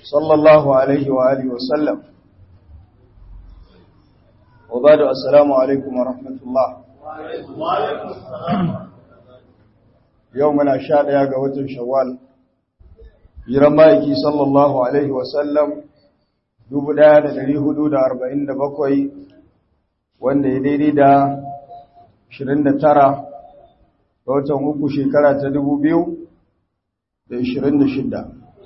صلى الله عليه وآله وسلم وبعد السلام عليكم ورحمة الله يومنا شاد يا قوة شوال يرمائكي صلى الله عليه وسلم dubu ɗaya da ɗari hudu da arba'in da bakwai wanda ya daidai da ashirin da tara ga watan uku shekara ta dubu biyu da ashirin da shidda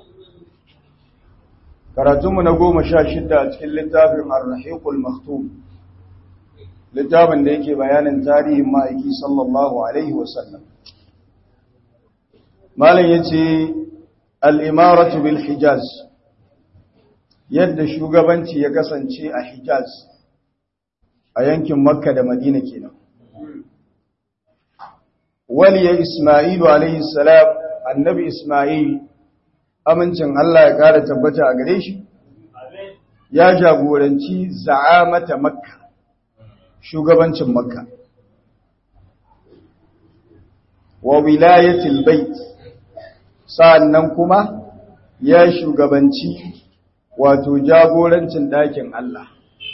karatunmu na goma sha shidda a cikin littafin arrahiqul maktum littafin da yake bayanin tarihin ma'aiki sallallahu alaihi wasallam malam ya ce al'imaratu bil hijaz yadda shugabanci ya kasance a hijaz a yankin makka da madina kenan waliya ismailu alaihi salam annabi ismail amincin Allah ya kara tabbata a gare shi ya jagoranci za'amata makka shugabancin makka wa wilayatil bait sa'annan kuma ya shugabanci wato jagorancin ɗakin Allah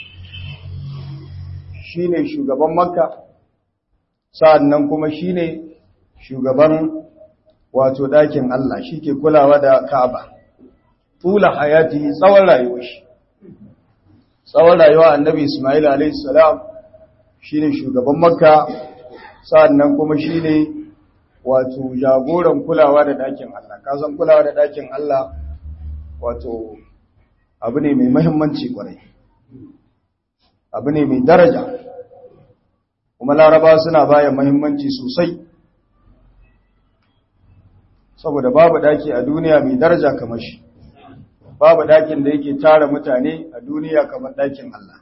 shine shugaban makka sa'annan kuma shine shugaban wato ɗakin Allah shi ke kulawa da Ka'aba tula hayati tsawon rayuwa shi tsawon rayuwa annabi Ismail alayhi salam shine shugaban makka sa'annan kuma shine wato jagoran kulawa da ɗakin Allah kasan kulawa da ɗakin Allah wato abu ne mai mahimmanci kwarai abu ne mai daraja kuma laraba suna baya mahimmanci sosai saboda babu daki a duniya mai daraja kamar shi babu dakin da yake tara mutane a duniya kamar dakin Allah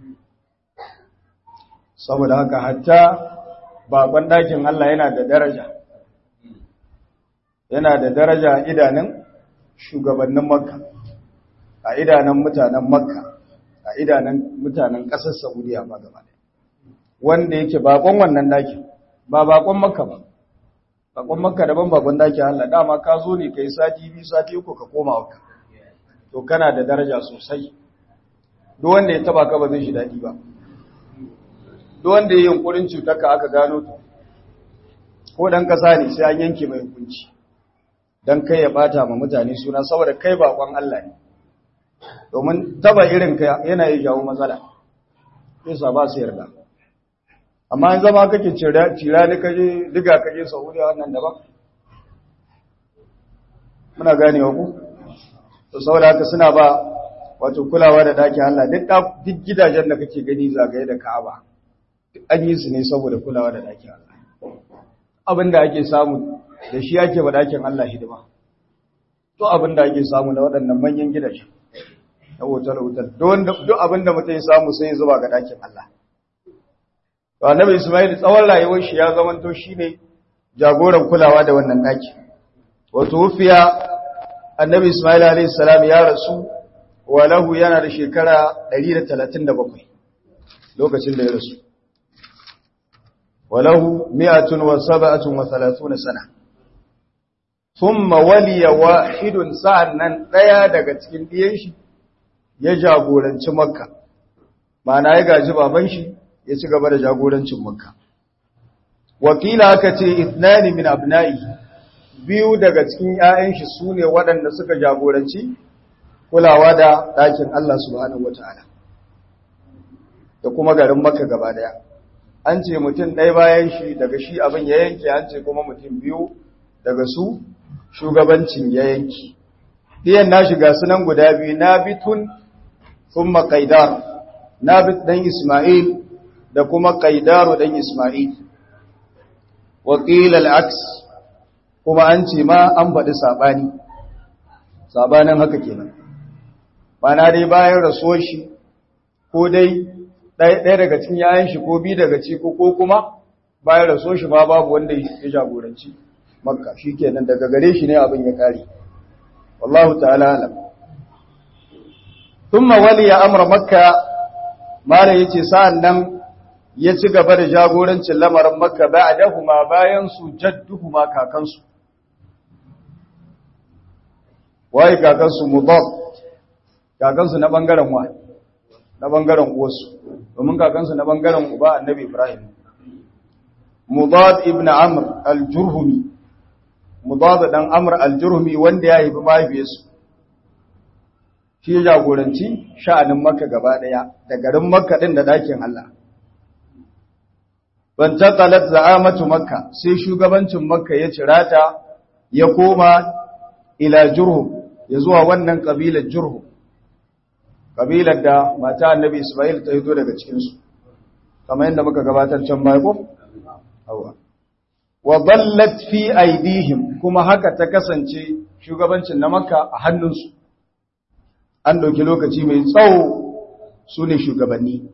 saboda haka hatta bakon dakin Allah yana da daraja yana da daraja idanun shugabannin makka a idanun mutanen makka a idanun mutanen ƙasar saudiya ba gaba wanda yake bakon wannan dakin ba bakon makka ba bakon makka daban bakon dakin Allah dama ka zo ne kai sati biyu sati uku ka koma wakka to kana da daraja sosai duk wanda ya taba ka ba zai shi dadi ba duk wanda ya yunkurin cutar ka aka gano to ko dan kasa ne sai an yanke mai hukunci dan kai ya bata ma mutane suna saboda kai bakon Allah ne domin taba irin ka yana yi jawo matsala yasa ba su yarda amma in zama kake cira ni kaje diga kaje saudiya wannan daban muna ganewa ku to saboda haka suna ba wato kulawa da daki Allah duk duk gidajen da kake gani zagaye da Ka'aba an yi su ne saboda kulawa da daki Allah abinda ake samu da shi ake ba dakin Allah hidima to abinda ake samu na waɗannan manyan gidaje na hotel hotel duk abinda mutum ya samu sai ya zuba ga dakin Allah to annabi Isma'il tsawon rayuwar shi ya zamanto shine jagoran kulawa da wannan daki wato wufiya annabi Isma'il alayhi salam ya rasu wa lahu yana da shekara 137 lokacin da ya rasu wa lahu 137 sana thumma waliya wahidun sa'annan daya daga cikin diyan shi ya jagoranci makka ma'ana ya gaji baban shi ya ci gaba da jagorancin makka wakila aka ce ithnani min abna'i biyu daga cikin ƴaƴan shi sune waɗanda suka jagoranci kulawa da ɗakin Allah subhanahu wataala da kuma garin makka gaba daya an ce mutum ɗaya bayan shi daga shi abin ya yanke an ce kuma mutum biyu daga su shugabancin ya yanki ɗiyan na shiga sunan guda biyu nabitun thumma qaidar nabit dan isma'il da kuma Qaidaru dan Isma'il wakil al-aks kuma an ce ma an faɗi sabani sabanin haka kenan bana dai bayan rasuwar shi ko dai ɗaya daga cikin yayan shi ko bi daga ci ko kuma bayan rasuwar shi ma babu wanda ya jagoranci makka shikenan daga gare shi ne abin ya kare wallahu ta'ala alam thumma waliya amra makka mala yace sa'an nan ya ci gaba da jagorancin lamarin makka ba'dahuma bayan su jadduhuma kakansu wai kakansu mudad kakansu na bangaren wa na bangaren uwarsu domin kakansu na bangaren uba annabi Ibrahim Mudad ibn Amr al-Jurhumi Mudad dan Amr al-Jurhumi wanda ya haifi mahaifiyarsu shi ya jagoranci sha'anin Makka gaba daya da garin Makka din da dakin Allah ban taqalat za'amatu Makka sai shugabancin Makka ya cirata ya koma ila Jurhum ya zuwa wannan kabilar Jurhum kabilar da mata Annabi Isma'il ta hito daga cikin su kamar yadda muka gabatar can baya ko awa wa dallat fi aidihim kuma haka ta kasance shugabancin na Makka a hannunsu an ɗauki lokaci mai tsawo su ne shugabanni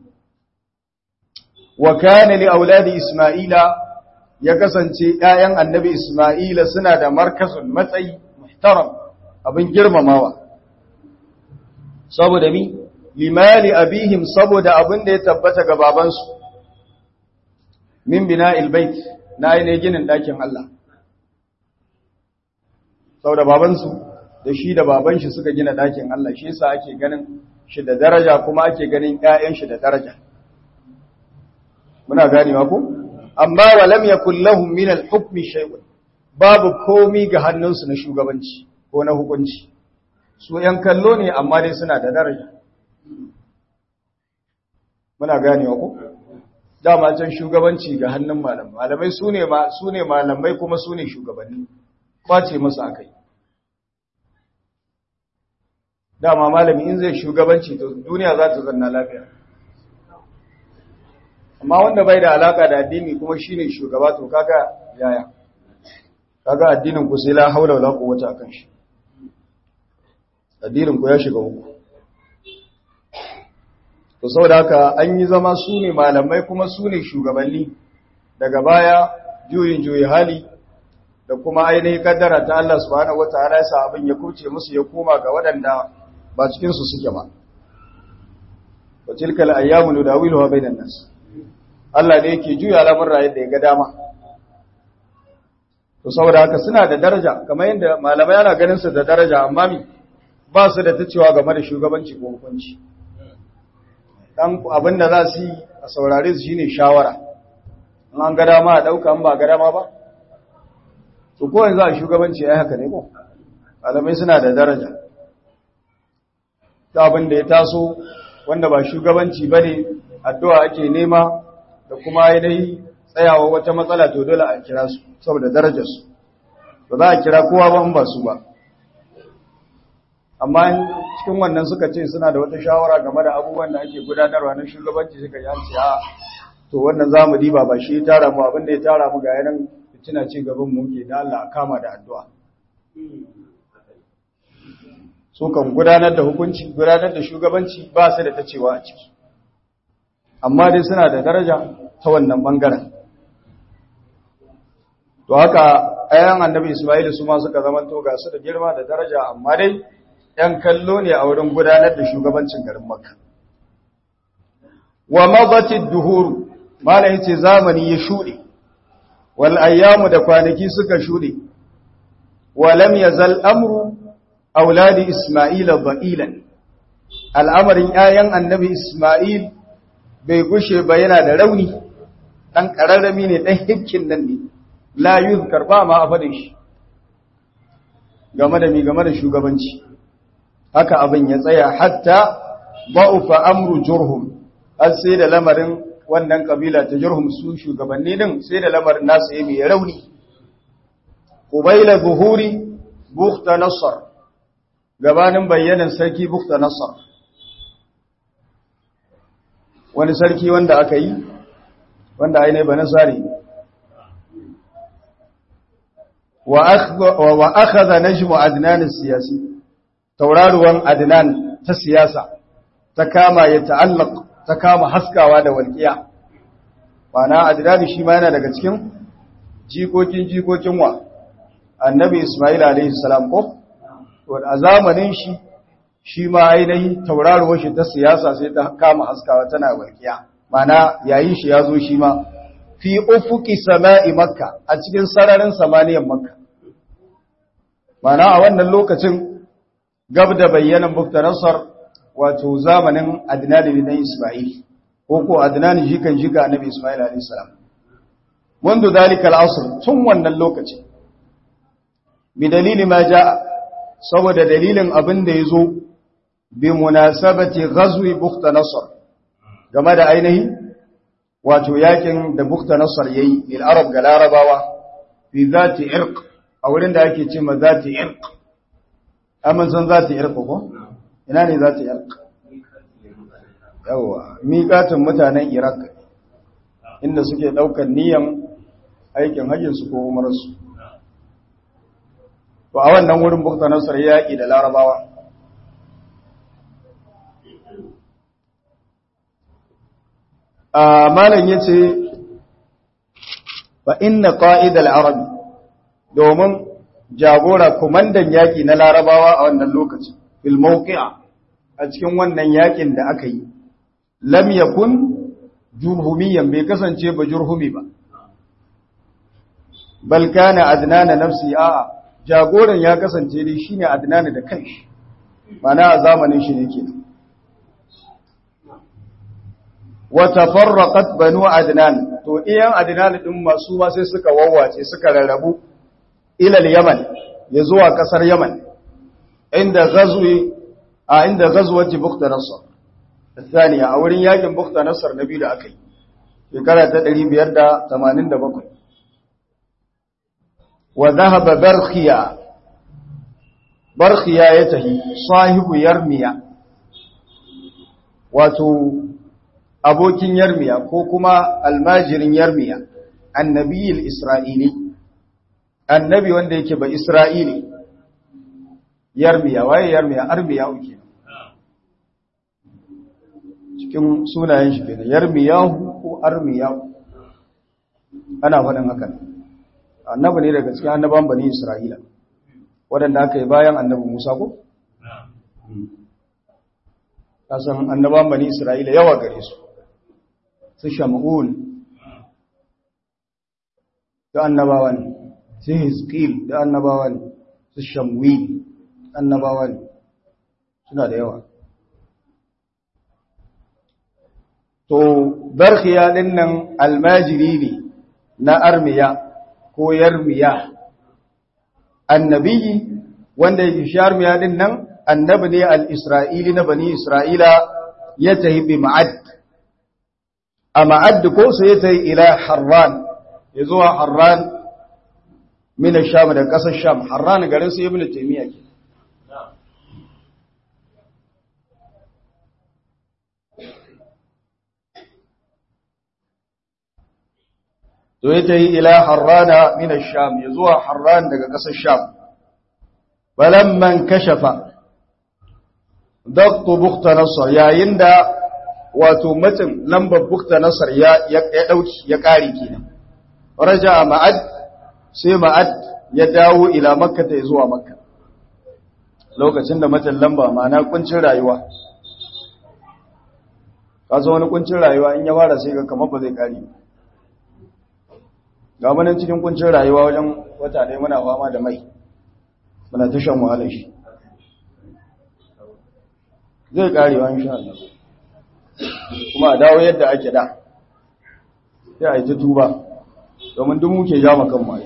wa kana li auladi isma'ila ya kasance ƴaƴan annabi isma'ila suna da markazun matsayi muhtaram abin girmamawa saboda mi limali abihim saboda abin da ya tabbata ga babansu min bina'il bait na ainihin ginin ɗakin Allah saboda babansu da shi da baban shi suka gina ɗakin Allah shi yasa ake ganin shi da daraja kuma ake ganin ƴaƴan shi da daraja muna ganewa ko amma wa lam yakul lahum min al-hukm shay'un babu komi ga hannunsu na shugabanci ko na hukunci su ƴan kallo ne amma dai suna da daraja muna ganewa ko dama can shugabanci ga hannun malamai malamai sune ma sune malamai kuma sune shugabanni kwace musu akai dama malami in zai shugabanci to duniya za ta zanna lafiya amma wanda bai da alaka da addini kuma shine shugaba to kaga yaya kaga addinin ku sai la haula wala quwwata akan shi addinin ku ya shiga uku to saboda haka an yi zama su ne malamai kuma su ne shugabanni daga baya juyin juyi hali da kuma ainihin kaddara ta Allah subhanahu wataala ya sa abin ya kuce musu ya koma ga waɗanda ba cikinsu suke ba wa tilkal ayyamu nudawiluha bainan nas Allah ne yake juya lamurra yadda ya ga dama to saboda haka suna da daraja kamar yadda malamai ana ganin su da daraja amma mi ba su da tacewa game da shugabanci ko hukunci dan abin da za su yi a saurare su shine shawara in an ga dama a dauka in ba ga dama ba to ko yanzu a shugabanci ai haka ne ko malamai suna da daraja ta abin da ya taso wanda ba shugabanci ba ne addu'a ake nema da kuma yanayi tsayawa wata matsala to dole a kira su saboda darajarsu ba za a kira kowa ba in ba su ba amma cikin wannan suka ce suna da wata shawara game da abubuwan da ake gudanarwa na shugabanci suka yi hanci a to wannan za mu diba ba shi ya tara mu abin da ya tara mu ga yanan fitina ci gaban mu ke da Allah a kama da addu'a su kan gudanar da hukunci gudanar da shugabanci ba su da ta cewa a ciki amma dai suna da daraja ta wannan bangaren to haka ayan annabi Isma'il su ma suka zama to ga su da girma da daraja amma dai ɗan kallo ne a wurin gudanar da shugabancin garin Makka wa madatid duhur malai yace zamani ya shude wal ayyamu da kwanaki suka shude wa lam yazal amru auladi Ismaila ba'ilan al'amarin ‘ya'yan annabi Ismail bai gushe ba yana da rauni ɗan ƙararrami ne ɗan hikkin nan ne layu karɓa ma a faɗin shi game da mi game da shugabanci haka abin ya tsaya hatta ba'ufa amru jurhum har sai da lamarin wannan ƙabila ta jurhum su shugabanni din sai da lamarin nasu ya mai rauni ƙubaila buhuri bukta nasar gabanin bayyanin sarki bukta nasar wani sarki wanda aka yi wanda ainihin ba nasari wa aka za na jimu adinanin siyasi tauraruwan adinan ta siyasa ta kama ya ta'allak ta kama haskawa da walƙiya na adinani shi ma yana daga cikin jikokin jikokin wa annabi ismail alaihi salam ko a zamanin shi shi ma ainihi tauraruwar shi ta siyasa sai ta kama haskawa tana walƙiya mana yayin shi ya zo shi ma fi ufuki sama'i makka a cikin sararin samaniyan makka mana a wannan lokacin gab da bayyanan bukta nasar wato zamanin adnan bin isma'il ko ko adnan jikan jika annabi isma'il alayhi salam منذ ذلك العصر tun wannan lokaci bi dalili ma jaa saboda dalilin abin da yazo bi munasabati ghazwi bukhta nasr game da ainihi wato yakin da bukhta nasr yayi lil arab ga larabawa fi zati irq a wurin da ake cewa zati irq amma san zati irq ko ina ne zati irq yawa miƙatin mutanen iraq inda suke ɗaukar niyan aikin hajjinsu ko umarsu to a wannan wurin bukta nasar yaƙi da larabawa a malam ya ce ba inna ƙa'idar arabi domin jagora kumandan yaƙi na larabawa a wannan lokacin filmauki'a a cikin wannan yaƙin da aka yi lam yakun jurhumiyan bai kasance ba jurhumi ba bal kana adnana nafsi a jagoran ya kasance dai shine adnana da kanshi mana a zamanin shi ne kenan wa tafarraqat banu adnan to iyan adnan din masu ma sai suka wawwace suka rarrabu ila yaman ya zuwa kasar yaman inda ghazwi a inda ghazwati bukhta nasr الثانية a wurin yakin bukhta nasr nabi da akai shekara ta 587 wa dhahaba barkhiya barkhiya ya tahi sahibu yarmiya wato abokin yarmiya ko kuma almajirin yarmiya annabiyil isra'ili annabi wanda yake ba isra'ili yarmiya waye yarmiya armiya uke cikin sunayen shi kenan yarmiyahu ko armiyahu ana faɗin hakan annabi ne daga cikin annaban bani isra'ila waɗanda aka yi bayan annabi musa ko kasan annaban bani isra'ila yawa gare su su shamun da annabawa ne su hizkil da annabawa ne su shamwi annabawa ne suna da yawa to barkiya din nan almajiri ne na armiya ko yarmiya annabi wanda yake sharmiya din nan annabi ne al-isra'ili na bani isra'ila ya tahi bi ma'ad a ma'ad ko sai ya tahi ila harran ya zuwa harran min sham da kasar sham harran garin su ibnu taymiya ke to ya tahi ila harrana min sham ya zuwa harran daga kasar sham balamman kashafa daktu bukta nasar yayin da wato mutum lambar bukta nasar ya dauki ya kare kenan raja ma'ad sai ma'ad ya dawo ila makka ta zuwa makka lokacin da mutum lamba ma'ana kuncin rayuwa kasa wani kuncin rayuwa in ya fara sai ga kamar ba zai kare ga manan cikin kuncin rayuwa wajen wata ɗaya muna fama da mai muna ta shan wahalar shi zai karewa insha Allah kuma a dawo yadda ake da sai a yi ta tuba domin duk muke ja makan mai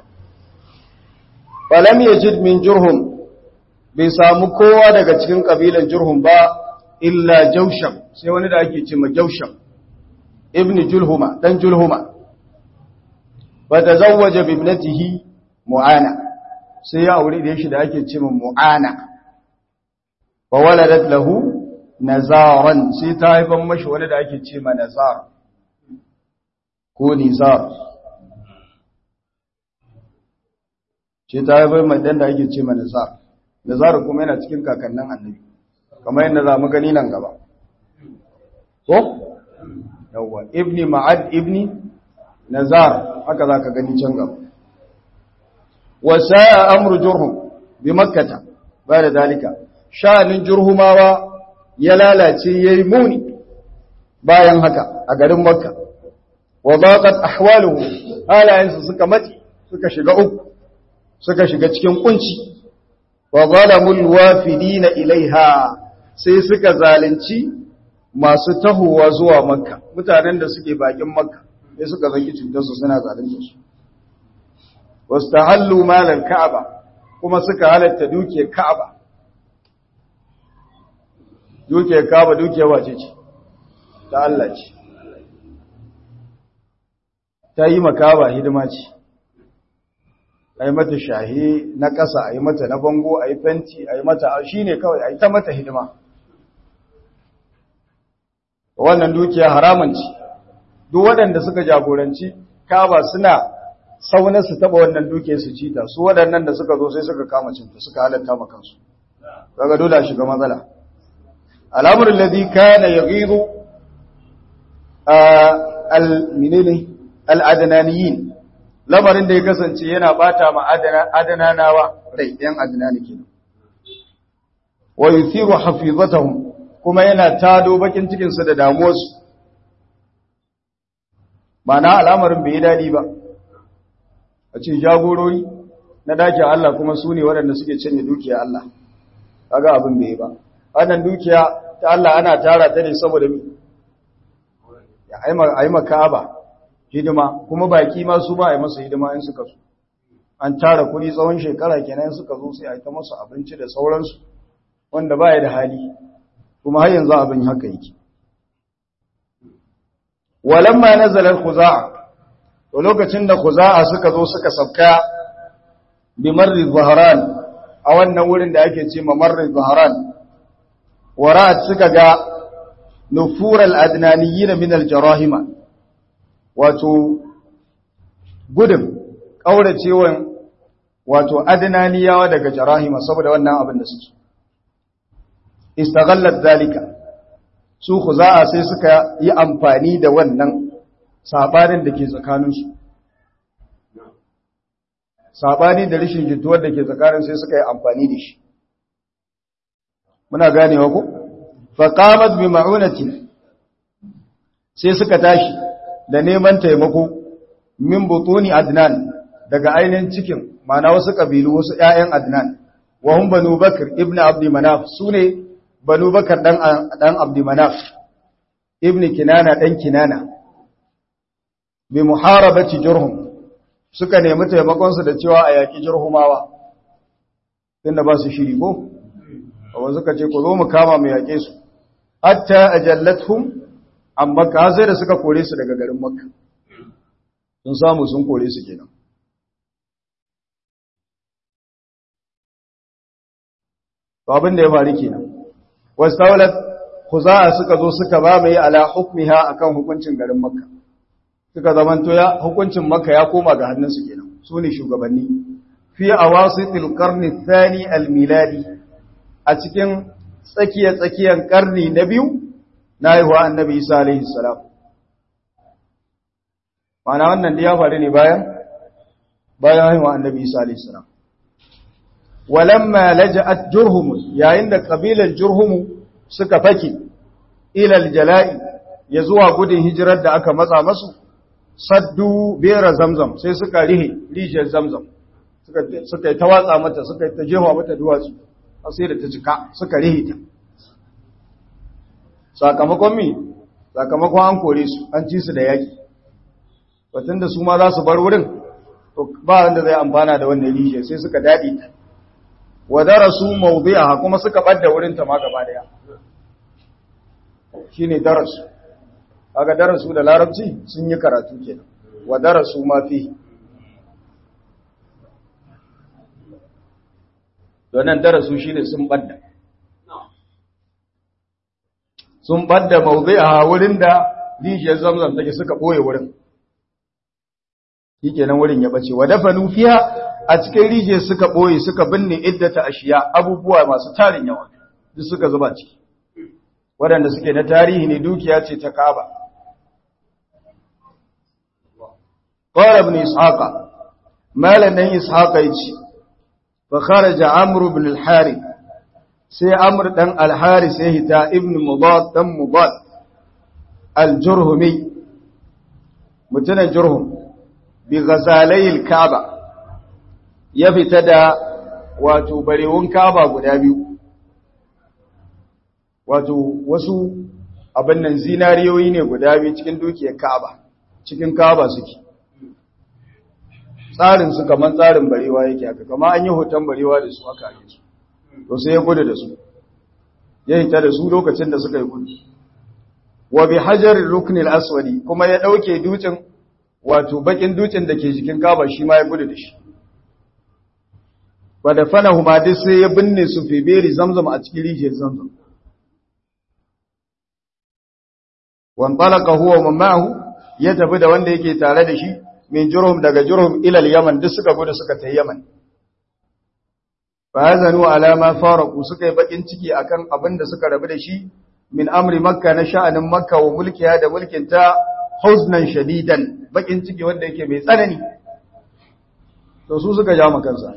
falam yajid min jurhum bai samu kowa daga cikin kabilan jurhum ba illa jausham sai wani da ake ce ma jausham ibn julhuma dan julhuma fa tazawwaja bi ibnatihi mu'ana sai ya aure da shi da ake ce ma mu'ana wa waladat lahu nazaran sai ta haifan mashi wani da ake ce ma nazar ko nizar sai ta haifan mai dan da ake ce ma nazar nazar kuma yana cikin kakannin annabi kamar yadda za mu gani nan gaba ko yawwa ibni ma'ad ibni nazar haka za ka gani can gaba wa sa'a amru jurhum bi makkata ba da dalika sha'anin jurhumawa ya lalace yayi muni bayan haka a garin makka wa daqat ahwaluhu halayensu suka mati suka shiga uku suka shiga cikin kunci wa zalamul wafidina ilaiha sai suka zalunci masu tahowa zuwa makka mutanen da suke bakin makka sai suka zaki cutarsu suna zalunta su wasu ta hallu malar ka'aba kuma suka halatta dukiyar ka'aba dukiyar ka'aba dukiyar wace ce ta Allah ce ta yi makaba hidima ce a yi mata shahi na ƙasa a yi mata na bango a yi fenti a yi mata shi ne kawai a yi ta mata hidima wannan dukiya haramun ce duk waɗanda suka jagoranci kaba suna saunar su taɓa wannan dukiya su cita su waɗannan da suka zo sai suka kama cinta suka halatta ma kansu daga dole a shiga matsala al'amurin ladi kana ya gizo al-minini al-adananiyin lamarin da ya kasance yana bata ma adananawa rai ɗan adanani kenan wa yuthiru hafizatahum kuma yana tado bakin cikin su da damuwarsu na al'amarin bai dadi ba a ce jagorori na dakin Allah kuma su ne waɗanda suke cinye dukiya Allah kaga abin bai ba wannan dukiya ta Allah ana tara ta ne saboda mi ya ayi makaba hidima kuma baki ma su ba a yi masa hidima in suka so an tara kuɗi tsawon shekara kenan suka zo sai a yi ta masa abinci da sauransu wanda ba ya da hali kuma har yanzu abin haka yake walamma nazalar khuza'a to lokacin da khuza'a suka zo suka sabka bi marri zahran a wannan wurin da ake ce ma marri zahran wara'at suka ga nufural adnaniyyin min al-jarahima wato gudun ƙauracewan wato adnaniyawa daga jarahima saboda wannan abin da suke istaghallat zalika su khuza'a sai suka yi amfani da wannan sabanin da ke tsakaninsu sabani da rashin jituwar da ke tsakanin sai suka yi amfani da shi muna ganewa ko faqamat bi ma'unati sai suka tashi da neman taimako min butuni adnan daga ainihin cikin mana wasu kabilu wasu ƴaƴan adnan wa hum banu bakr ibnu abdi manaf sune banu bakar dan dan abdi manaf ibnu kinana dan kinana bi muharabati jurhum suka nemi taimakon su da cewa a yaki jurhumawa tunda ba su shiri ko wa suka ce ku zo mu kama mu yake su hatta ajallathum an makka sai da suka kore su daga garin makka sun samu sun kore su kenan to abin da ya faru kenan wastaulat khuza'a suka zo suka ba mai ala hukmiha akan hukuncin garin makka suka zamanto ya hukuncin makka ya koma ga hannunsu kenan su ne shugabanni fi awasitil qarni thani al miladi a cikin tsakiya tsakiyan karni na biyu na haihuwa annabi isa alaihi salam mana wannan da ya faru ne bayan bayan haihuwa annabi isa alaihi salam walamma laja'at jurhum yayin da kabilan jurhum suka fake ila aljala'i ya zuwa gudun hijirar da aka matsa masu saddu bera zamzam sai suka rihe rijiyar zamzam suka suka ta watsa mata suka ta jefa mata duwatsu sai da ta cika suka rihe ta sakamakon mi sakamakon an kore su an ci su da yaki batun da su ma za su bar wurin to ba wanda zai amfana da wannan rijiyar sai suka daɗe ta wa darasu mawdi'aha kuma suka badda wurin ta ma gaba daya shine darasu kaga darasu da larabci sun yi karatu kenan wa darasu ma fi donan darasu shine sun badda sun badda mawdi'aha wurin da rijiyar zamzam take suka boye wurin shikenan wurin ya bace wa dafanu fiha a cikin rijiyar suka ɓoye suka binne iddata ashiya abubuwa masu tarin yawa duk suka zuba ciki waɗanda suke na tarihi ne dukiya ce ta kaba qala ibn ishaqa malan nan ishaqa yace fa kharaja amr ibn al-harith sai amr dan al-harith sai hita ibn mudad dan mudad al-jurhumi mutanen jurhum bi ghazalai al-kaaba ya fita da wato barewun kaba guda biyu wato wasu abin nan zinariyoyi ne guda biyu cikin dukiyar Ka'aba cikin Ka'aba suke tsarin su kaman tsarin barewa yake haka kama an yi hoton barewa da su aka yi su to sai ya gudu da su ya hita da su lokacin da suka yi gudu wa bi hajarin ruknil aswadi kuma ya dauke dutsen wato bakin dutsen da ke jikin Ka'aba shi ma ya gudu da shi wa da fana huma dai sai ya binne su fi beri zamzam a cikin rijiyar zamzam wan talaka huwa wa ma'ahu ya tafi da wanda yake tare da shi min jurhum daga jurhum ila yaman duk suka gudu suka tafi yaman fa hazanu ala ma faraqu suka yi bakin ciki akan abin da suka rabu da shi min amri makka na sha'anin makka wa mulkiya da mulkin ta huznan shadidan bakin ciki wanda yake mai tsanani to su suka ja kansa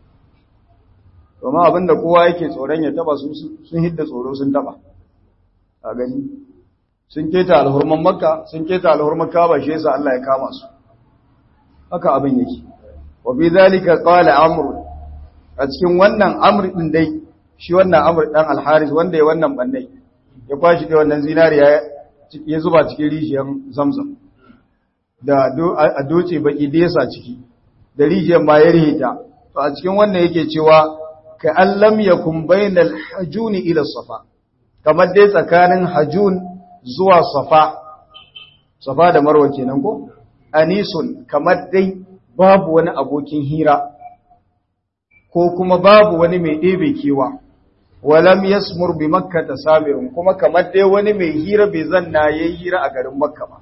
domin abinda kowa yake tsoron ya taba su sun hidda tsoro sun taba a gani sun keta alhurman makka sun keta alhurman kaba shi yasa Allah ya kama su haka abin yake wa bi zalika qala amr a cikin wannan amr din dai shi wannan amr dan al-haris wanda ya wannan bandai ya kwashi da wannan zinariya ya zuba cikin rijiyar zamzam da a doce baki da yasa ciki da rijiyar ma ya rihita to a cikin wannan yake cewa ka allam yakun bainal hajuni ila safa kamar dai tsakanin hajun zuwa safa safa da marwa kenan ko anisun kamar dai babu wani abokin hira ko kuma babu wani mai ɗebe kewa walam yasmur bi makka tasamirun kuma kamar dai wani mai hira bai zanna yayi hira a garin makka ba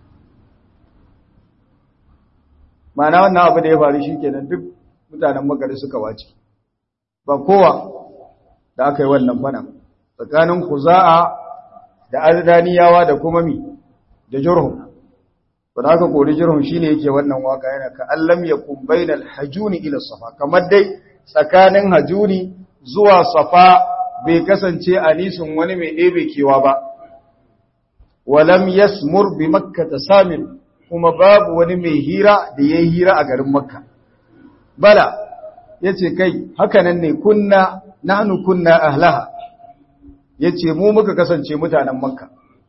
mana wannan abu da ya faru shikenan duk mutanen makka suka wace ba kowa da aka yi wannan fana tsakanin kuza'a da azdaniyawa da kuma mi da jurhum ba da aka kori jurhum shine yake wannan waka yana ka allam yakun bainal hajuni ila safa kamar dai tsakanin hajuni zuwa safa bai kasance anisun wani mai ɗebe kewa ba walam yasmur bi makka tasamir kuma babu wani mai hira da yayi hira a garin makka bala yace kai hakanan ne kunna nahnu kunna ahlaha yace mu muka kasance mutanen makka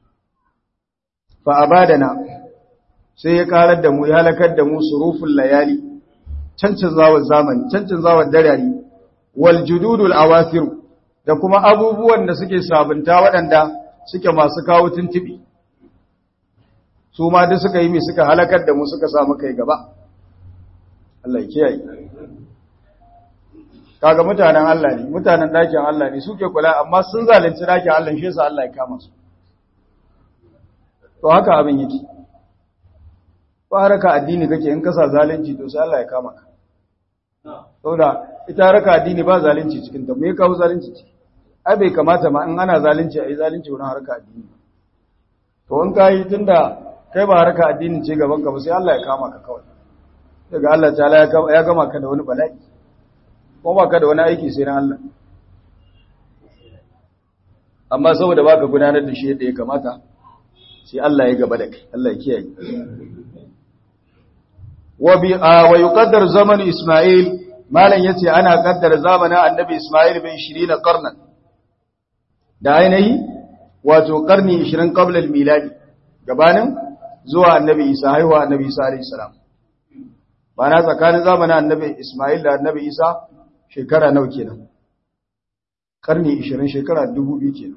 fa abadana sai ya karar da mu ya halakar da mu suruful layali cancin zawar zamani cancin zawar darari wal jududul awasir da kuma abubuwan da suke sabunta waɗanda suke masu kawo tuntubi su ma duk suka yi mai suka halakar da mu suka samu kai gaba Allah ya kiyaye kaga mutanen Allah ne mutanen dakin Allah ne suke kula amma sun zalunci dakin Allah shi yasa Allah ya kama su to haka abin yake ba haraka addini kake in kasa zalunci to sai Allah ya kama ka saboda ita haraka addini ba zalunci cikin ta me ya kawo zalunci ciki ai bai kamata ma in ana zalunci ai zalunci wurin haraka addini to in kai tunda kai ba haraka addini ce gaban ka ba sai Allah ya kama ka kawai daga Allah ta'ala ya gama ka da wani bala'i ko ba ka da wani aiki sai na Allah amma saboda baka gudanar da shi yadda ya kamata sai Allah ya gaba da kai Allah ya kiyaye wa bi wa yuqaddar zaman Isma'il malan yace ana kaddara zamanin annabi Isma'il bin 20 qarnan da ainihi wato karni 20 qabla al-miladi gabanin zuwa annabi Isa haihuwa annabi Isa alayhi salam bana tsakanin zamanin annabi Isma'il da annabi Isa shekara nawa kenan karni 20 shekara 2000 kenan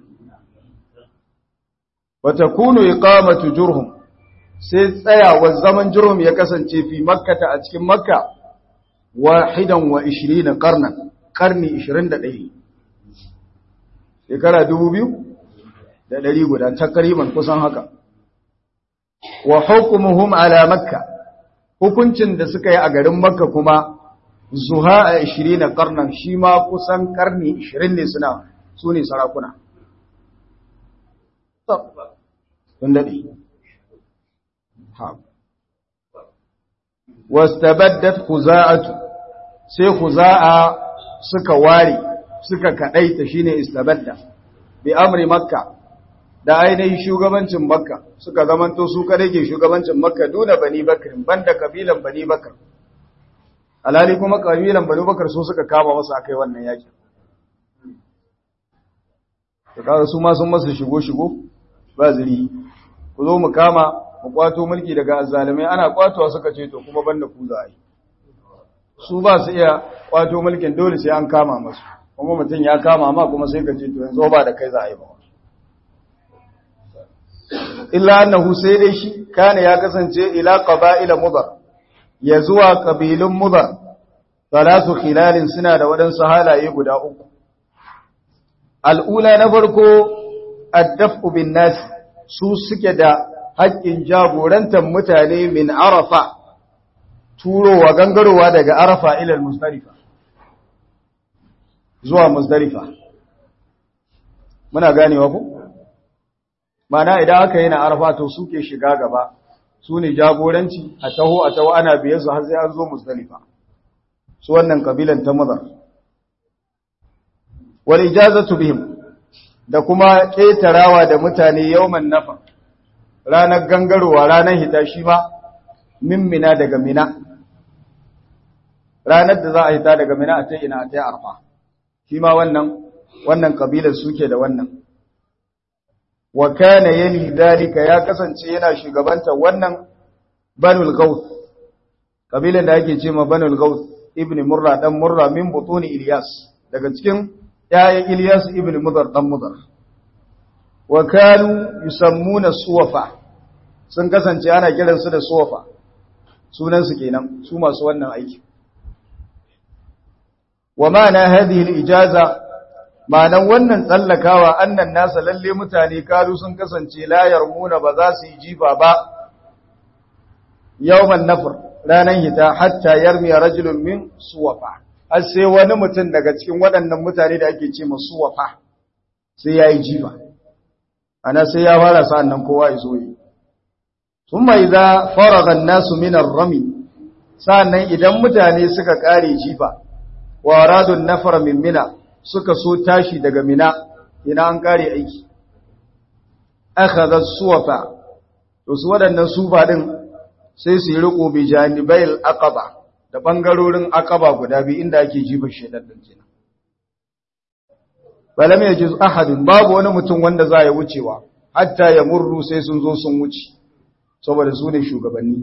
wata kunu iqamatu jurhum sai tsayawar zaman jurhum ya kasance fi makkata a cikin makka wahidan wa 20 qarnan karni 21 shekara 2000 da ɗari guda takriban kusan haka wa hukumuhum ala makka hukuncin da suka yi a garin makka kuma zuha a 20 karnan shi ma kusan karni 20 ne suna su ne sarakuna sun daɗe wastabaddat khuza'atu sai khuza'a suka ware suka kadaita shine istabadda bi amri makka da ainihin shugabancin makka suka zamanto su kadai ke shugabancin makka duna bani bakr banda kabilan bani bakr alhali kuma kabilan bani bakr su suka kama wasu akai wannan yakin to kaga su ma sun masa shigo shigo ba zuri ku zo mu kama mu kwato mulki daga azzalimai ana kwatowa suka ce to kuma banda ku za a yi su ba su iya kwato mulkin dole sai an kama masu kuma mutum ya kama ma kuma sai ka ce to yanzu ba da kai za a yi ba illa annahu sai dai shi kana ya kasance ila qaba'ila mudar ya zuwa kabilun mudar salatu khilalin suna da waɗansu halaye guda uku al'ula na farko addafu bin nas su suke da haƙƙin jagorantar mutane min arafa turowa gangarowa daga arafa ilal musdalifa zuwa musdalifa muna ganewa ku mana idan aka yi na arafa to suke shiga gaba su ne jagoranci a taho a taho ana biye su har sai an zo musdalifa su wannan kabilan ta mazar wal ijazatu bihim da kuma ƙetarawa da mutane yawman nafa ranar gangarowa ranar hita shi ba min mina daga mina ranar da za a hita daga mina a ta ina a ta arfa shi ma wannan wannan kabilar suke da wannan wa kana yali dalika ya kasance yana shugabanta wannan banul gauth kabilan da ake ce ma banul gauth ibn murra dan murra min butuni ilyas daga cikin yayin ilyas ibn mudar dan mudar wa kanu yusammuna suwafa sun kasance ana kiransu da suwafa sunan su kenan su masu wannan aiki wa ma'ana hadhihi al-ijaza ma'anan wannan tsallakawa annan nasa lalle mutane karu sun kasance la yarmuna ba za su yi jifa ba yawman nafr ranan hita hatta yarmi rajulun min suwafa har sai wani mutum daga cikin waɗannan mutane da ake ce ma suwafa sai ya yi jifa ana sai ya fara sa'an nan kowa ya zo yi thumma idza faraga an-nasu min ar-rami sa'annan idan mutane suka kare jifa wa aradun nafara min mina suka so tashi daga mina ina an kare aiki akhadha suwafa to su wadannan sufa din sai su yi riko bi janibail aqaba da bangarorin aqaba guda biyu inda ake jifa shedan din kenan balam yajiz ahadun babu wani mutum wanda za ya wucewa hatta ya murru sai sun zo sun wuce saboda su ne shugabanni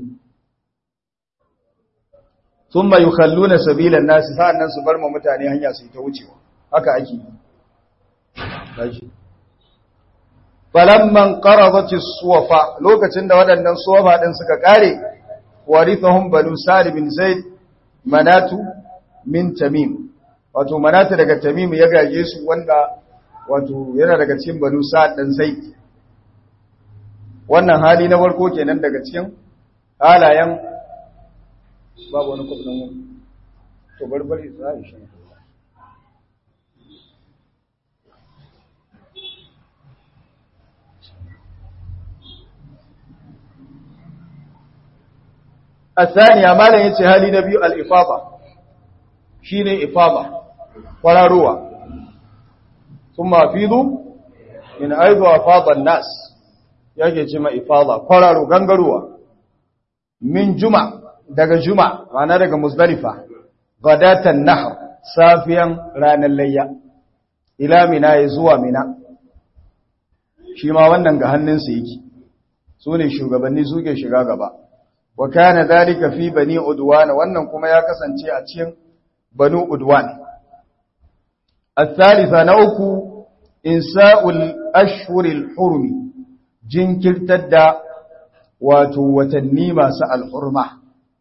thumma yukhalluna sabilan nasi sa'annan su bar ma mutane hanya su ta wucewa haka ake yi falamman qaradati suwafa lokacin da waɗannan suwafa din suka kare warithahum banu sa'd bin zaid manatu min tamim wato manatu daga tamim ya gaje su wanda wato yana daga cikin banu sa'd dan zaid wannan hali na farko kenan daga cikin halayen babu wani kwabnan wani to barbari za a yi shi الثانية ما لا يتي هالي نبي الإفاضة شيني إفاضة قراروا ثم أفيضوا من أيض أفاض الناس yake ce ma ifada kwararo gangaruwa min juma daga juma rana daga muzdalifa gadatan nahr safiyan ranar layya ila mina ya zuwa mina shi ma wannan ga hannunsa yake su ne shugabanni suke shiga gaba wa kana dalika fi bani udwan wannan kuma ya kasance a cikin banu udwan الثالثة نوكو إنساء الأشهر الحرم jinkirtar da wato watanni masu al'urma.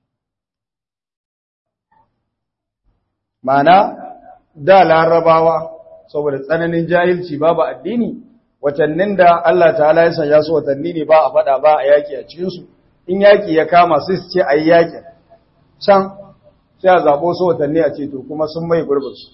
Mana, da larabawa, saboda tsananin jahilci babu addini, watannin da Allah ta'ala ya sanya su watanni ne ba a fada ba a yaki a cikinsu, in yaki ya kama sai su ce a yi yakin, can sai a zaɓo su watanni a ce to kuma sun mai gurbinsu.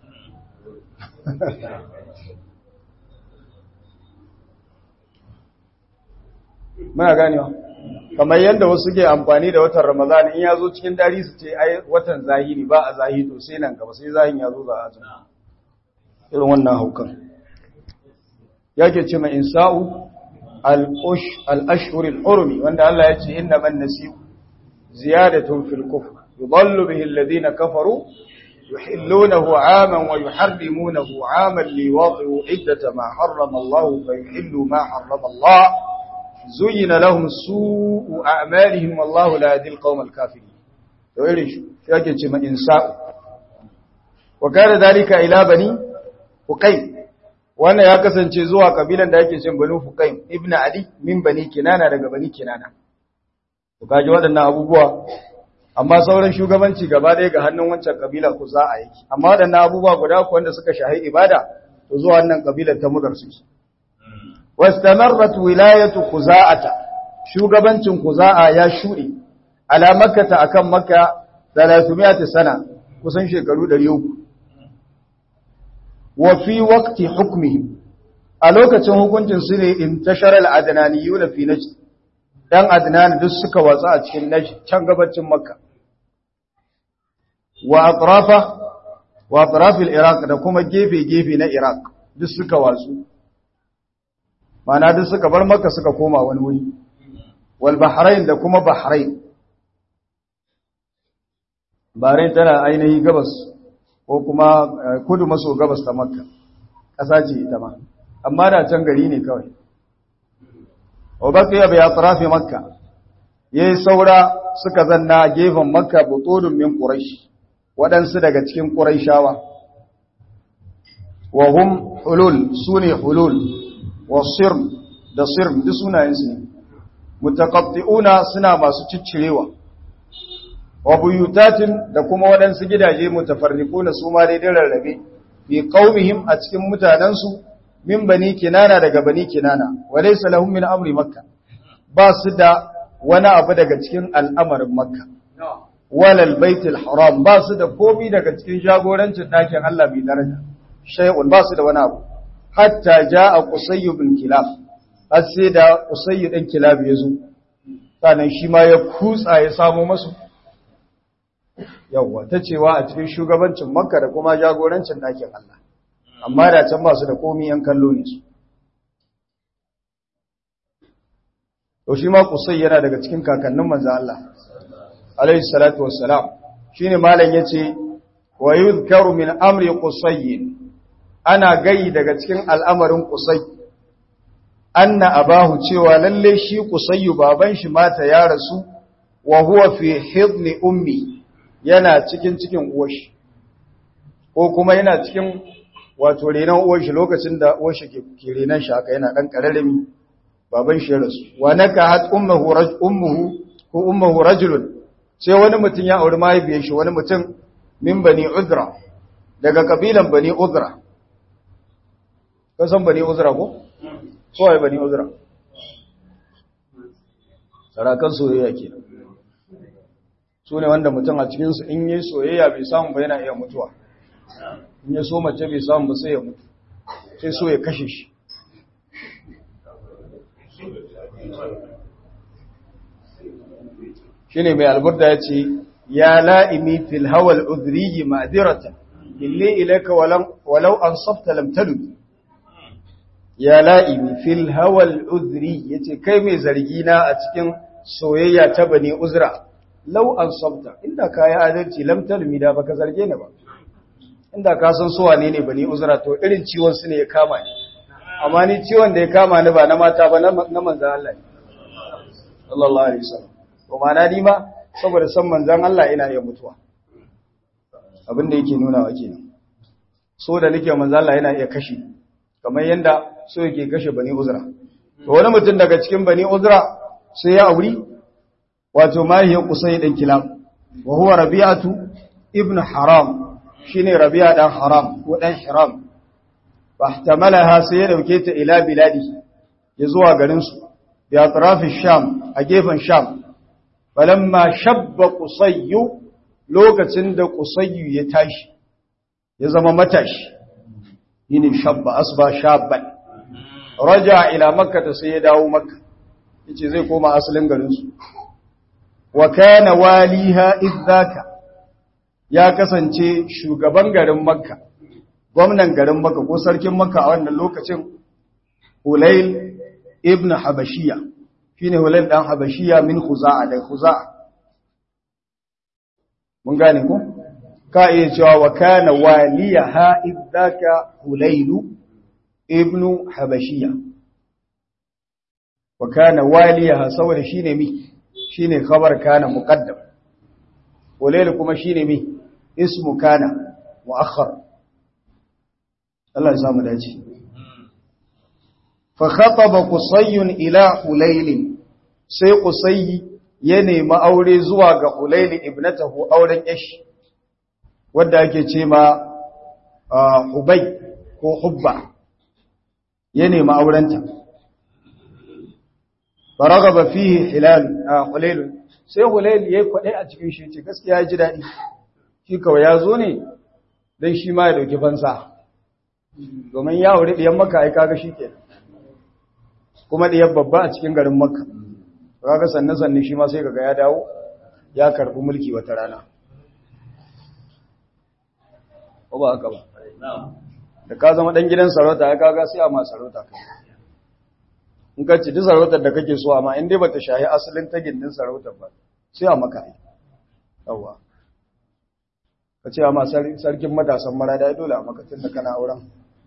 muna ganewa kamar yadda wasu ke amfani da watan ramadan in ya zo cikin dari su ce ai watan zahiri ba a zahiri to sai nan gaba sai zahin ya zo za a zama irin wannan haukan yake ce mai insa'u al-ashhur al-hurmi wanda Allah ya ce inna man nasiu ziyadatun fil kufr yudallu bihi alladhina kafaru يحلونه عاما ويحرمونه عاما ليواطئوا عدة ما حرم الله فيحلوا ما حرم الله زين لهم سوء أعمالهم والله لا يهدي القوم الكافرين ويرش يجب ما إنساء وكان ذلك إلى بني فقيم wannan ya kasance zuwa kabilan da yake cin banu fuqaim ibn ali min bani kinana daga bani kinana to kaji waɗannan abubuwa amma sauran shugabanci gaba ɗaya ga hannun wancan kabila ku za a yake amma waɗannan abubuwa guda ku wanda suka shahi ibada to zuwa wannan kabilar ta mudar suke wastamarrat wilayatu khuza'ata shugabancin khuza'a ya shuɗe ala makkata akan makka 300 sana kusan shekaru 300 wa fi waqti hukmihim a lokacin hukuncin su ne intashara al-adnaniyuna fi najd dan adnan duk suka watsa a cikin najd can gabacin makka wa atrafa wa atraf al-iraq da kuma gefe gefe na iraq duk suka watsu mana duk suka bar makka suka koma wani wuri wal bahrain da kuma bahrain bahrain tana ainihi gabas ko kuma kudu maso gabas ta makka ƙasa ce ita ma amma da can gari ne kawai wa baqiya bi atrafi makka yayi saura suka zanna gefen makka butudun min quraish waɗansu daga cikin quraishawa wa hum hulul sune hulul wa sirm da sirm duk sunayen su ne mutaqatti'una suna masu ciccirewa wa buyutatin da kuma waɗansu gidaje mutafarriquna su ma dai rarrabe fi qaumihim a cikin mutanansu min bani kinana daga bani kinana wa laysa lahum min amri makka ba su da wani abu daga cikin al'amarin makka walal baitul haram ba su da komai daga cikin jagorancin dakin Allah mai daraja shay'un ba su da wani abu hatta jaa qusay bin kilab har sai da qusay din kilab ya zo sannan shi ma ya kutsa ya samo masu yawwa ta cewa a cikin shugabancin makka da kuma jagorancin ɗakin Allah amma da can ba su da komi yan kallo ne su to shi ma kusai yana daga cikin kakannin manzo Allah alayhi salatu wassalam shine malam yace wa yuzkaru min amri qusay ana gai daga cikin al'amarin qusay anna abahu cewa lalle shi qusay baban shi mata ya rasu wa huwa fi hidni ummi yana cikin cikin uwashi ko kuma yana cikin wato renon uwashi lokacin da uwashi ke renon shi haka yana dan kararrami baban shi rasu wa naka hat ummuhu raj ummuhu ko ummuhu rajulun sai wani mutum ya auri mahaifiyar shi wani mutum min bani uzra daga kabilan bani uzra ka san bani uzra ko ko ai bani uzra sarakan soyayya kenan su ne wanda mutum a cikinsu in yi soyayya bai samu ba yana iya mutuwa in ya so mace bai samu ba sai ya mutu sai so ya kashe shi shi ne mai alburda ya ce ya la'imi fil hawal udriyi ma'adirata ille ilaka walau an safta lamtalu ya la'imi fil hawal udri ya ce kai mai zargi na a cikin soyayya ta bane uzra lau an sabta inda ka yi adalci lamtar mida baka zarge ni ba inda ka san suwa ne ne bani uzra to irin ciwon su ne ya kama ni amma ni ciwon da ya kama ni ba na mata ba na manzan Allah ne sallallahu alaihi wasallam to mana ni ma saboda san manzan Allah ina iya mutuwa abin da yake nuna wa kenan so da nake manzan Allah yana iya kashe kamar yanda so yake kashe bani uzra to wani mutum daga cikin bani uzra sai ya auri wato mahiyar kusai ɗin kilab wa huwa rabi'atu ibn haram shine rabi'a dan haram ko dan hiram fahtamalaha sai ya dauke ta ila biladi ya zuwa garin su bi atrafi sham a gefen sham falamma shabba qusayyu lokacin da qusayyu ya tashi ya zama matashi yini shabba asba shabban raja ila makka sai ya dawo makka yace zai koma asalin garin su wa kana waliha idzaka ya kasance shugaban garin makka gwamnan garin makka ko sarkin makka a wannan lokacin hulail ibn habashiya shine hulail dan habashiya min khuza'a da khuza'a mun gane ko ka iya cewa wa kana waliyaha idzaka hulailu ibnu habashiya wa kana waliyaha saboda shine mi shine khabar kana muqaddam hulailu kuma shine mi ismu kana muakhar Allah ya samu dace fa khataba qusayyun ila hulailin sai qusayyi ya nemi aure zuwa ga hulaili ibnatahu auren yashi wadda ake ce ma hubai ko hubba ya nemi aurenta faragaba fihi hilal hulail sai hulail yayi kwadai a cikin shi ce gaskiya ya ji dadi shi kawai ya zo ne dan shi ma ya dauki fansa domin ya aure diyan makka ai kaga shikenan kuma diyan babba a cikin garin makka kaga sanne sanne shi ma sai kaga ya dawo ya karbi mulki wata rana ko ba haka ba da ka zama dan gidan sarauta ya kaga sai a ma sarauta kai in ka ci duk sarautar da kake so amma in dai bata shahi asalin ta gindin sarautar ba sai a maka ai yawa ka ce amma sarkin matasan marada dole a maka tun da kana auren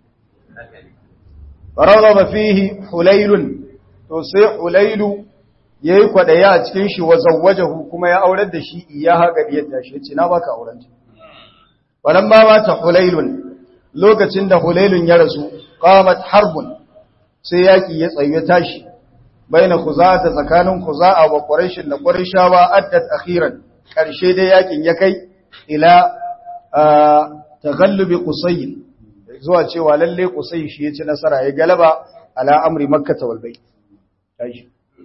fararraba fihi hulailun to sai hulailu yayi kwadaya a cikin shi wa zawwajahu kuma ya aurar da shi iya haga diyar da shi ce na baka auren ta balan ba mata hulailun lokacin da hulailun ya rasu qamat harbun sai yaki ya tsaye tashi baina khuza'a tsakanin khuza'a wa quraish da qurayshawa addat akhiran karshe dai yakin ya kai ila taghallubi qusay zuwa cewa lalle qusay shi ya ci nasara ya galaba ala amri makkah wal bayt tashi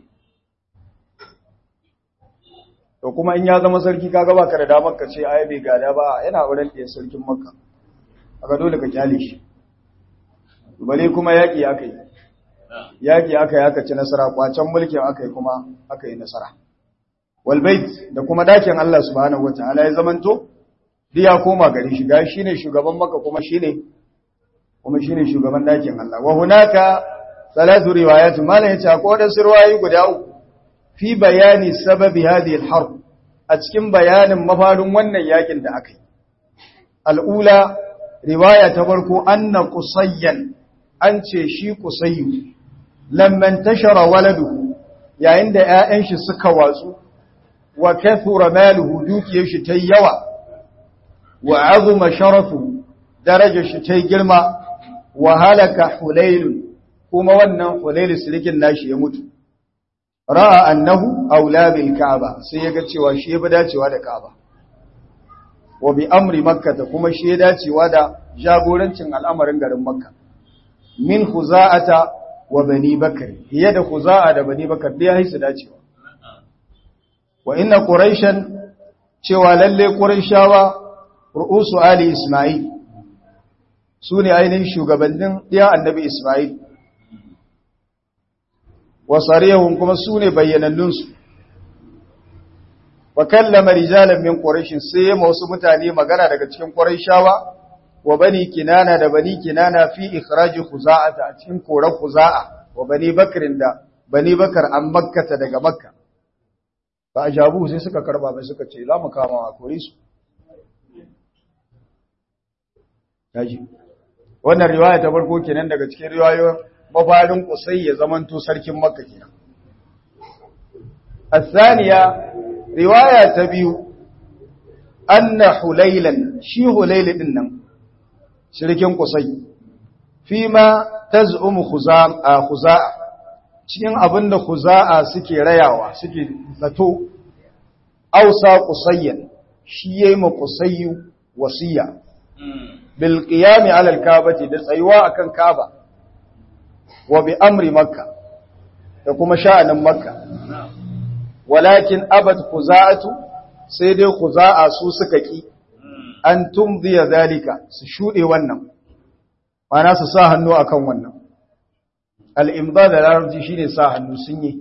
to kuma in ya zama sarki kaga baka da damar ka ce ai bai gada ba yana auren ɗaya sarkin makka aka dole ka kyale shi bale kuma yaƙi aka yi yaƙi aka yi aka ci nasara kwacen mulkin aka yi kuma aka yi nasara walbait da kuma dakin Allah subhanahu wataala ya zamanto diya koma gari shi ga shine shugaban makka kuma shine kuma shine shugaban dakin Allah wa hunaka salatu riwayat malan yace akwai wadansu riwayoyi guda uku fi bayani sababi hadhihi al-harb a cikin bayanin mafarin wannan yakin da aka yi al'ula riwaya ta farko anna qusayyan an ce shi qusayyu lamman tashara waladuhu yayin da ƴaƴan shi suka watsu wa kathura maluhu dukiyar shi tayi yawa wa azuma sharafu darajar shi tayi girma wa halaka hulayl kuma wannan hulayl silikin nashi ya mutu ra'a annahu aula bil ka'aba sai yaga cewa shi ya bi dacewa da ka'aba wa bi amri makka kuma shi ya dacewa da jagorancin al'amarin garin makka min khuza'ata wa bani bakr hiya da khuza'a da bani bakr da yayi su dacewa wa inna quraishan cewa lalle quraishawa ru'usu ali isma'il sune ainihin shugabannin ɗiyan annabi isma'il wa sarihun kuma sune bayyanannunsu wa kallama rijalan min quraish sai ma wasu mutane magana daga cikin quraishawa wa bani kinana da bani kinana fi ikhraji khuza'ata a cikin koran khuza'a wa bani bakrin da bani bakar an makkata daga makka fa ajabu sai suka karba mai suka ce za mu kama a kore su yaji wannan riwaya ta farko kenan daga cikin riwayoyin mafarin kusai ya zamanto sarkin makka kenan الثانية riwaya ta biyu anna hulailan shi hulail din nan shirkin kusai fi ma taz'umu khuza'a khuza'a cikin abinda khuza'a suke rayawa suke zato ausa qusayyan shi yayi ma qusayyu wasiya bil qiyam ala al ka'bati da tsayuwa akan ka'ba wa bi amri makka da kuma sha'anin makka walakin abad khuza'atu sai dai khuza'a su suka ki an tumdiya zalika su shude wannan mana su sa hannu akan wannan al-imda da larabci shine sa hannu sun yi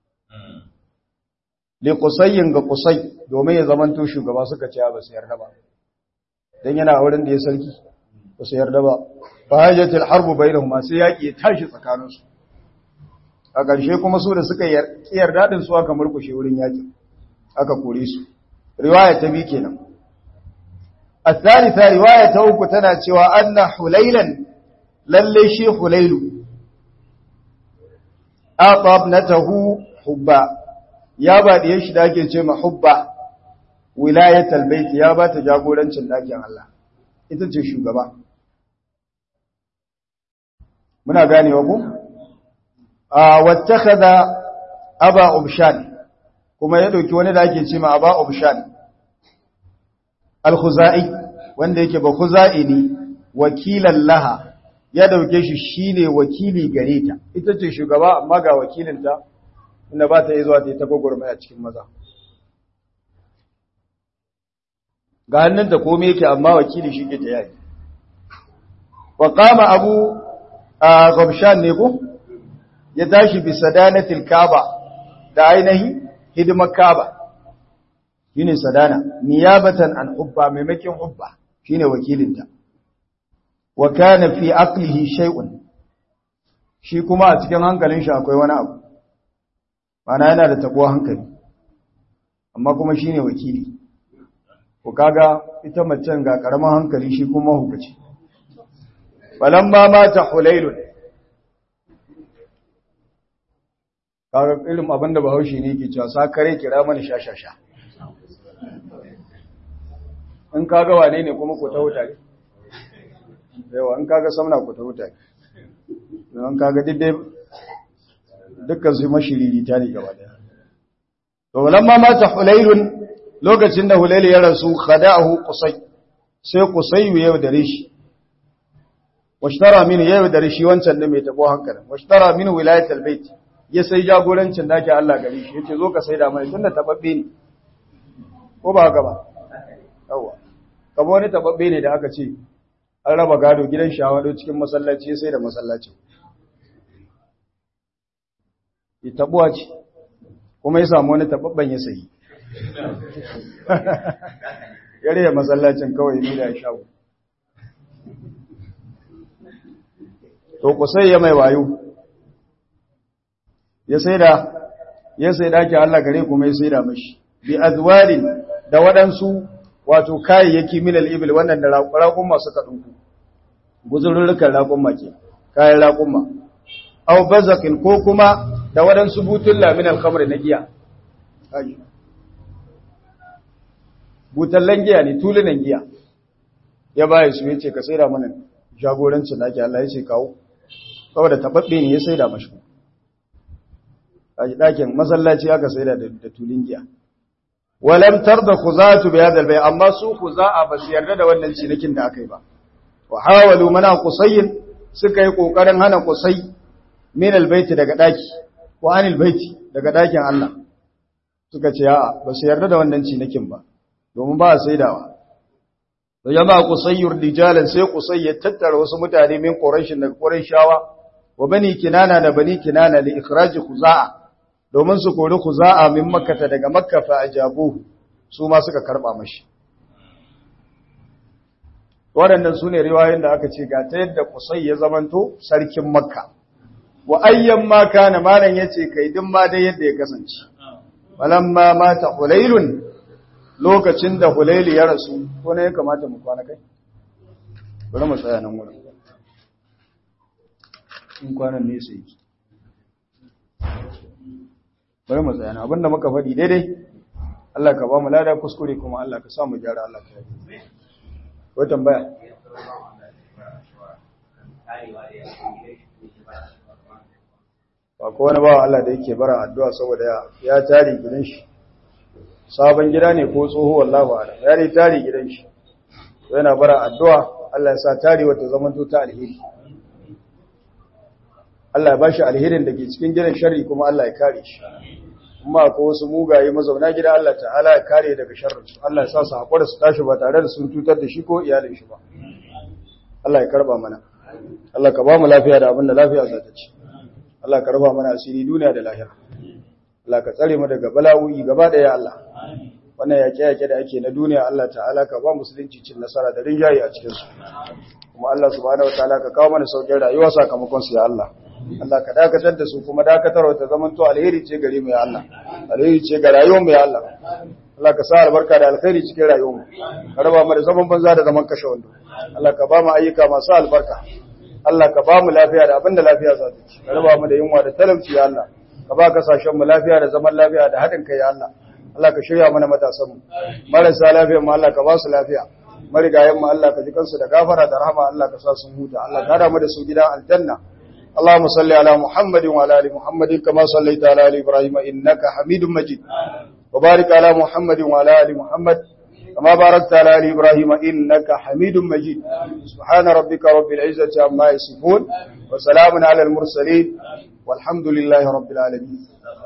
li qusayyin ga qusay domin ya zamanto shugaba suka ce ba su yarda ba dan yana auren da ya sarki ba su yarda ba fa hajatul harbu bainahuma sai yaki ya tashi tsakaninsu a ƙarshe kuma su da suka ƙiyar daɗin su aka murkushe wurin yaƙi aka kore su riwaya ta bi kenan الثالثة رواية أوك تناتي وأن حليلا للي شي حليل أعطى ابنته حبا يا بعد يشداك جمع حبا ولاية البيت يا بعد تجاقولا تلاك الله ita ce shugaba muna gane wa ku a wattakhadha aba ubshan kuma ya dauki wani da ake cewa aba ubshan al-khuzai wanda yake ba khuzai ne wakilan laha ya dauke shi shine wakili gare ta ita ce shugaba amma ga wakilinta inda ba ta yi zuwa ta yi ta gwagwarmaya cikin maza ga hannunta komai yake amma wakili shi ke ta yayi wa qama abu gabshan ne ko ya tashi bi sadanatil kaaba da ainihi hidimar kaaba shine sadana niyabatan an hubba maimakin hubba shine wakilinta wa kana fi aqlihi shay'un shi kuma a cikin hankalin shi akwai wani abu mana yana da tabuwa hankali amma kuma shine wakili ko kaga ita macen ga karamin hankali shi kuma hukaci falamma mata hulailun kaga irin abinda bahaushe ne ke cewa sakare kira mana shashasha in kaga wane ne kuma ku ta wuta ne yawa in kaga samna ku ta wuta ne in kaga diddai dukkan su mashiriri ta ne gaba daya to lamma mata hulailun lokacin da hulailu ya rasu khada'ahu qusay sai qusay ya yaudare shi washtara min ya yaudare shi wancan da mai tabo hankalin washtara min wilayatul bait ya sai jagorancin dake Allah gari shi yace zo ka saida mai tunda tababbe ne ko ba haka ba yawa kamar wani tababbe ne da aka ce an raba gado gidan shawado cikin masallaci sai da masallaci ita tabuwa ce kuma ya samu wani tababban ya sayi yare ya masallacin kawai ne da shago to kusai ya mai wayo ya saida ya saida ki Allah gare kuma ya saida mashi bi azwalin da waɗansu wato kayayyaki min al-ibil wannan da raƙun masu kaɗunku guzurrukan raƙun ke kayan raƙun aw bazakin ko kuma da waɗansu butulla min al-khamr na giya butallan giya ne tulunan giya ya baya su yace ka saida mana jagorancin naki Allah ya ce kawo saboda tababbe ne ya saida mashi a dakin masallaci aka saida da tulun giya walam tarda khuzatu bi hadha albay amma su khuza'a ba su yarda da wannan cinikin da aka yi ba wa hawalu mana qusayyin suka yi kokarin hana qusay min albayt daga daki wa anil baiti daga dakin Allah suka ce a'a ba su yarda da wannan cinikin ba domin ba a saidawa da jama'a qusayyur rijalan sai qusay ya tattara wasu mutane min quraishin daga quraishawa wa bani kinana da bani kinana li ikhraj khuza'a domin su kori khuza'a min makkata daga makka fa ajabu su ma suka karba mashi waɗannan sune riwayoyin da aka ce ga ta yadda qusay ya zamanto sarkin makka wa ayyan ma kana malan yace kai din ma dai yadda ya kasance falamma mata hulailun lokacin da hulaili ya rasu ko ne ya kamata mu kwana kai bari mu tsaya nan wurin in kwanan ne sai ki bari mu tsaya nan abinda muka faɗi daidai Allah ka ba mu lada kuskure kuma Allah ka sa mu gyara Allah ka yi ko tambaya ba ko wani bawa Allah da yake bara addu'a saboda ya tare gidan shi sabon gida ne ko tsoho wallahi ba alam ya ne tare gidan shi yana bara addu'a Allah ya sa tare wata zaman to ta alheri Allah ya bashi alherin da ke cikin gidan sharri kuma Allah ya kare shi kuma ko wasu mugaye mazauna gida Allah ta'ala ya kare daga sharrin su Allah ya sa su hakura su tashi ba tare da sun tutar da shi ko iyalin shi ba Allah ya karba mana Allah ka ba mu lafiya da abin da lafiya za ta ci Allah ka raba mana asiri duniya da lahira Allah ka tsare mu daga bala'o'i gaba daya Allah wannan yaƙe-yaƙe da ake na duniya Allah ta'ala ka ba musulunci cin nasara da rinjaye a cikin su kuma Allah subhanahu wataala ka kawo mana saukin rayuwa sakamakon su ya Allah Allah ka dakatar da su kuma dakatarwa ta zaman to alheri ce gare mu ya Allah alheri ce ga rayuwar mu ya Allah Allah ka sa albarka da alkhairi cikin rayuwarmu ka raba mu da zaman banza da zaman kashe wando Allah ka ba mu ayyuka masu albarka Allah ka ba mu lafiya da abinda lafiya za ta ci ka raba mu da yunwa da talauci ya Allah ka ba kasashen mu lafiya da zaman lafiya da haɗin kai ya Allah Allah ka shirya mana matasan mu marasa lafiya mu Allah ka ba su lafiya marigayen mu Allah ka ji kansu da gafara da rahama Allah ka sa sun huta Allah ka hada mu da su gidan aljanna اللهم صل على محمد وعلى ال محمد كما صليت على ال ابراهيم انك حميد مجيد وبارك على محمد وعلى ال محمد كما باركت على ال ابراهيم انك حميد مجيد سبحان ربك رب العزه عما يصفون وسلام على المرسلين والحمد لله رب العالمين